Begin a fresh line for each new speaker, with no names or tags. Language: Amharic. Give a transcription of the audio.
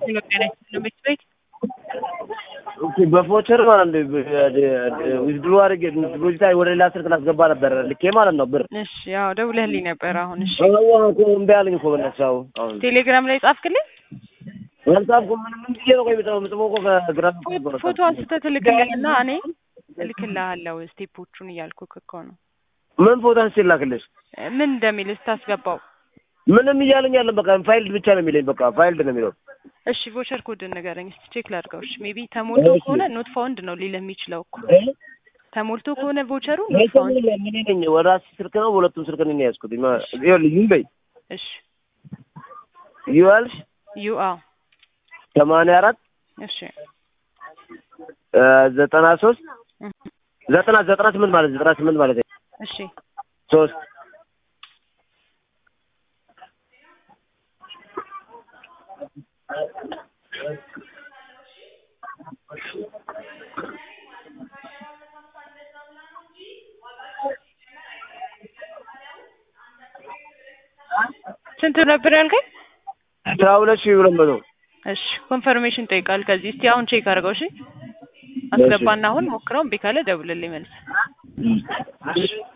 ቤት ቤት
በፎቸር ማለት ነው ዊዝድሮ አድርጌ ዲፖዚት ወደ ሌላ ስልክ ላስገባ ነበር ልኬ ማለት ነው ብር
እሺ ያው ደውለህልኝ ነበር አሁን እሺ
አዋ እኮ እምቢ አለኝ እኮ በእናትሽ አሁን አሁን
ቴሌግራም ላይ ጻፍክልኝ
አልጻፍኩም ምንም ምን ብዬ ነው ቆይ የምጽፈው የምጽፈው እኮ ከግራ
ፎቶ አንስተህ ትልክልኝና እኔ እልክልሃለሁ ስቴፖቹን እያልኩህ እኮ ነው
ምን ፎቶ አንስቼ ላክልሽ
ምን እንደሚል ስታስገባው
ምንም እያለኝ ያለን በቃ ፋይልድ ብቻ ነው የሚለኝ በቃ ፋይልድ ነው የሚለው
እሺ ቮቸር ኮድ ንገረኝ እስኪ ቼክ ላድርገው እሺ ሜቢ ተሞልቶ ከሆነ ኖት ፋውንድ ነው ሊልህ የሚችለው እኮ ተሞልቶ ከሆነ ቮቸሩ ኖት ፋውንድ
ምን ነኝ ወደ ራሴ ስልክ ነው በሁለቱም ስልክ ነው የያዝኩት ይኸውልህ ዩ በይ
እሺ
ዩ አልሽ
ዩ አዎ
ሰማንያ አራት
እሺ
ዘጠና ሶስት ዘጠና ዘጠና ስምንት ማለት ዘጠና ስምንት ማለት
እሺ
ሶስት
ስንት ነበር ያልከኝ?
አስራ ሁለት ሺህ ሁለት መቶ
እሺ ኮንፈርሜሽን ጠይቃል። ከዚህ እስቲ አሁን ቼክ አድርገው። እሺ አስገባና አሁን ሞክረው እምቢ ካለ ደውልልኝ መልስ።